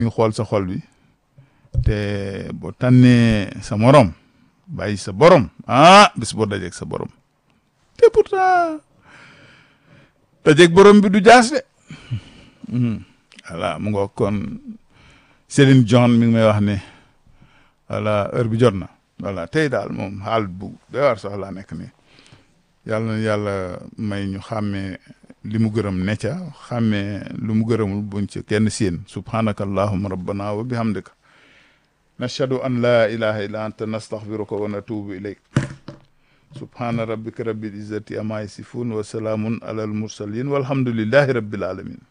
ñu xool sa xol bi te boo tànnee sa morom bàyyi sa borom ah bis boo dajeeg sa borom te pourtant dajeeg borom bi du jaas de voilà mu nga kon Céline John mi ngi may wax ne voilà heure bi jot na voilà tey daal moom xaal bu doy war sax laa nekk nii yàlla na yàlla may ñu xàmmee li mu gërëm ne ca xàmmee lu mu gërëmul buñ ci kenn séen subhanaka allahuma rabbana wa bihamdika nashhadu an la ilaha illa anta nastaghfiruka wa natubu ilayk subhana rabbika rabbil izzati amma yasifun wa salaamun ala al mursalin walhamdulillahi rabbil alamin